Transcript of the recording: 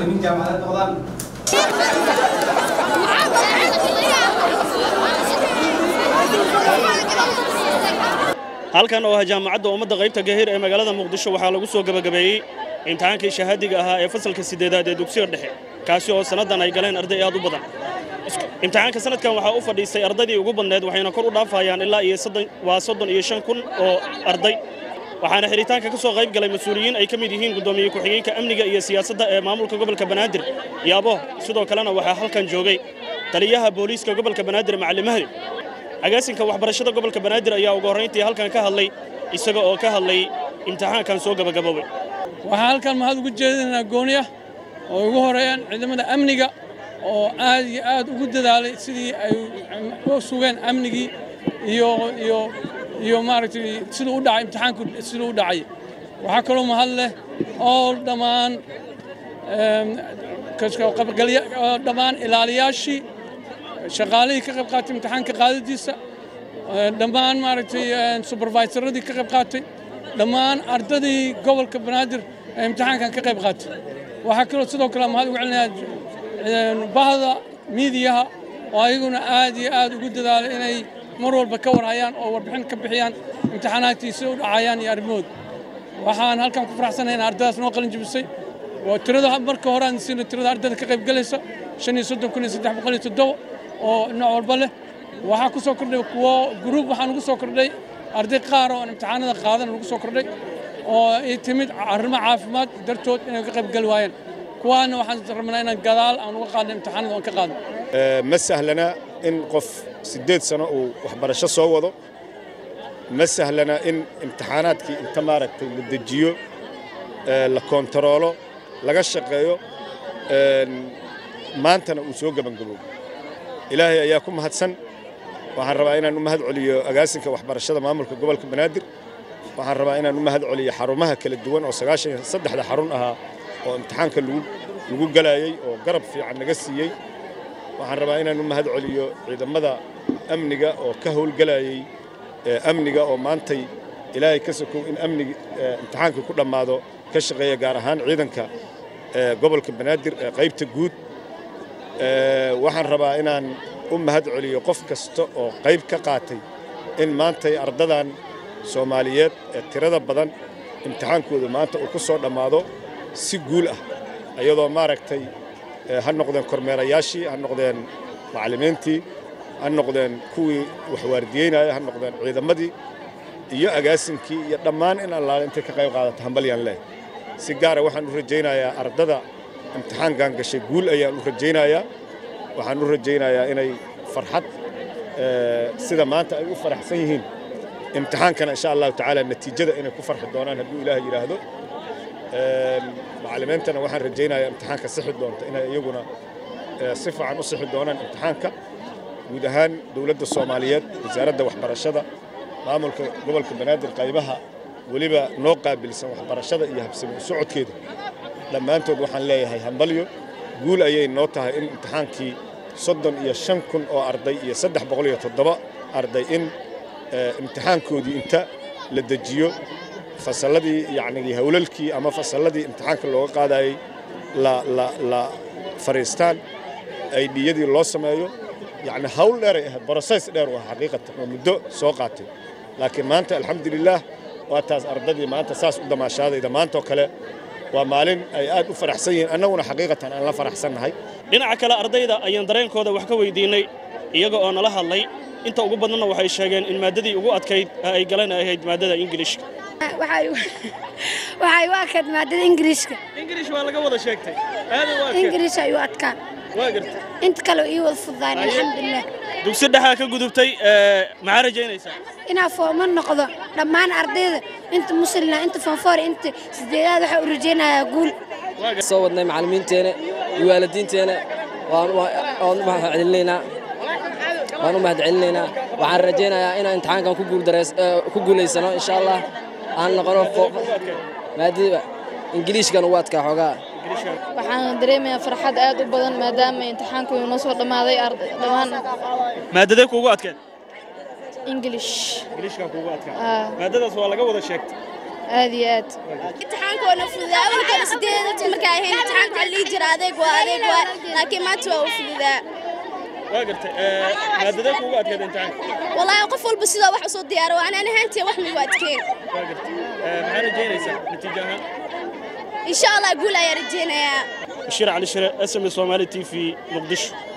macallimiin jaamacadeed noqdaan halkan oo ah jaamacadda ummadda qaybta gahir ee magaalada muqdisho waxaa lagu soo gebagabeeyey imtixaankii shahaadiga ahaa ee fasalka siddeedaad ee dugsiga dhexe kaasi oo sannadan ay galeen arday aad u badan imtixaanka sanadkan waxaa u fadhiistay ardaydii ugu badneed waxayna kor u dhaafayaan ilaa iyo waa soddon iyo shan kun oo arday waxaana xidhitaanka ka soo qayb galay mas-uuliyiin ay ka mid yihiin guddoomiye ku-xigeenka amniga iyo siyaasadda ee maamulka gobolka banaadir yaabo sidoo kalena waxaa halkan joogay taliyaha booliiska gobolka banaadir macalin mahdi agaasinka waxbarashada gobolka banaadir ayaa ugu horrayntii halkan ka hadlay isaga oo ka hadlay imtixaankan soo gabagaboobay waxaan halkan mahad ugu jeedinaynaa gooniya oo ugu horeeyaan ciidamada amniga oo aad iyo aad ugu dadaalay sidii ay u sugeen amnigii iyo iyo iyo maaragtay siduu u dhacay imtixaanku siduu u dhacay waxaa kaloo mahad leh oo dhammaan dhammaan ilaaliyaashii shaqaalihii ka qayb qaatay imtixaanka qaadadiisa dhammaan maaragtay supervisoradii ka qayb qaatay dhammaan ardadii gobolka banaadir ee imtixaankan ka qayb qaatay waxaa kaloo sidoo kale mahad ugu celinayaa bahda miidiyaha oo ayaguna aad iyo aad ugu dadaalay inay mar walba ka warhayaan oo warbixin ka bixiyaan imtixaanaadkiisa u dhacayaan iyo arrimahooda waxaan halkan ku faraxsanahay in ardadaas noo qalin jebisay oo tirada marka hore aan siino tirada ardada ka qayb galaysa shan iyo soddon kun iyo saddex boqol iyo toddoba oo nooc walba leh waxaa ku soo kordhay kuwo gruub waxaan ugu soo kordhay arday qaar oo aan imtixaanada qaadan ugu soo kordhay oo ay timid arrimo caafimaad dartood inay ka qayb gali waayeen kuwaana waxaan rabnaa inaan gadaal aan uga qaadno imtixaanada aan ka qaadno ma sahlana in qof siddeed sano uu waxbarasho soo wado ma sahlana in imtixaanaadkii inta maaragtay la dejiyo la koontaroolo laga shaqeeyo maantana uu soo gebangaboobo ilaahay ayaa ku mahadsan waxaan rabaa inaan u mahad celiyo agaasinka waxbarashada maamulka gobolka banaadir waxaan rabaa inaan u mahad celiyo xarumaha kala duwan oo sagaashan iyo saddexda xarun ahaa oo imtixaanka lagu galayey oo garab fiican naga siiyey waxaan rabaa inaan u mahad celiyo ciidamada amniga oo ka howlgalayey amniga oo maantay ilaahay ka sokow in amniga imtixaanka ku dhammaado ka shaqeeya gaar ahaan ciidanka gobolka banaadir ee qaybta guud waxaan rabaa inaan u mahad celiyo qof kasta oo qayb ka qaatay in maantay ardadan soomaaliyeed ee tirada badan imtixaankooda maanta uu ku soo dhammaado si guul ah iyadoo maaragtay ha noqdeen kormeerayaashii ha noqdeen macallimiintii ha noqdeen kuwii waxwaardiyeynaya ha noqdeen ciidamadii iyo agaasinkii iyo dhammaan in allaale intay ka qayb qaadata hambalyaan leh si gaara waxaan u rajaynayaa ardada imtixaankan gashay guul ayaan u rajaynayaa waxaan u rajaynayaa inay farxad sida maanta ay u faraxsan yihiin imtixaankana insha allahu tacaala natiijada inay ku farxi doonaan hadduu ilaah yidhaahdo macallimiintana waxaan rajaynayaa imtixaanka sixi doonta inay iyaguna si fiican u sixi doonaan imtixaanka guud ahaan dowladda soomaaliyeed wasaaradda waxbarashada maamulka gobolka banaadir qaybaha weliba noo qaabilsan waxbarashada iyo habsami u socodkeeda dhammaantood waxaan leeyahay hambalyo guul ayay noo tahay in imtixaankii soddon iyo shan kun oo arday iyo saddex boqol iyo toddoba arday in imtixaankoodii inta la dejiyo fasalladii yacnii howlalkii ama fasalladii imtixaanka looga qaadayey la la la fariistaan aydhiyadii loo sameeyo yacni hawl dheeray ahayd broses dheer u ah xaqiiqatan oo muddo soo qaatay laakiin maanta alxamdulilaah waa taas ardadii maanta saas u damaashaadayda maantaoo kale waa maalin ay aad u faraxsan yihiin annaguna xaqiiqatan aan la faraxsannahay dhinaca kale ardayda ayaan dareenkooda wax ka weydiinnay iyaga oo nala hadlay inta ugu badnana waxay sheegeen in maaddadii ugu adkayd ee ay galeen ay ahayd maaddada ingiliishka waxay u adkayd maadada ingiriiska ingiliish waa laga wada sheegtay ingiriis ay u adkaan waa garta inta kale ii wada fududayn alxamdulilah dugsi dhexaa ka gudubtay maxaa rajaynaysaa inaa fooma noqdo dhammaan ardayda inta muslina inta fanfoor inta sideedaad waxaa u rajaynayaa guul soo wadnay macallimiinteena iyo waalidiinteena waan u mahadcelinaynaa waan u mahadcelinaynaa waxaan rajaynayaa inaan imtixaankan ku guuldareys ku guulaysano insha allah aan noqono maadada ingiliishkan ugu adkaa xoogaa waxaan dareemayaa farxad aad u badan maadaama imtixaanku inoo soo dhammaaday dhammaan maadadee kuugu adkeed ingilish ingiliishkan kuugu adkaa maadadaas waa laga wada sheegtay aad iyo aad imtixaankoona fududaa awalkoona sideed dadka markaa ahayn imtixaanka waxaa lii jira adeeg waa adeeg waa laakiin maanta waa u fududaa waa gartay maadadee kuugu adkeed imtixaanka wallaahi qof walba sidoo wax usoo diyaaro waan aan ahaantii wax migu adkeen waa gartay maxaa rajaynaysaa natiijo ahaan insha allah guul ayaa rajaynayaa bashiir cali shire s m s soomaali t v muqdisho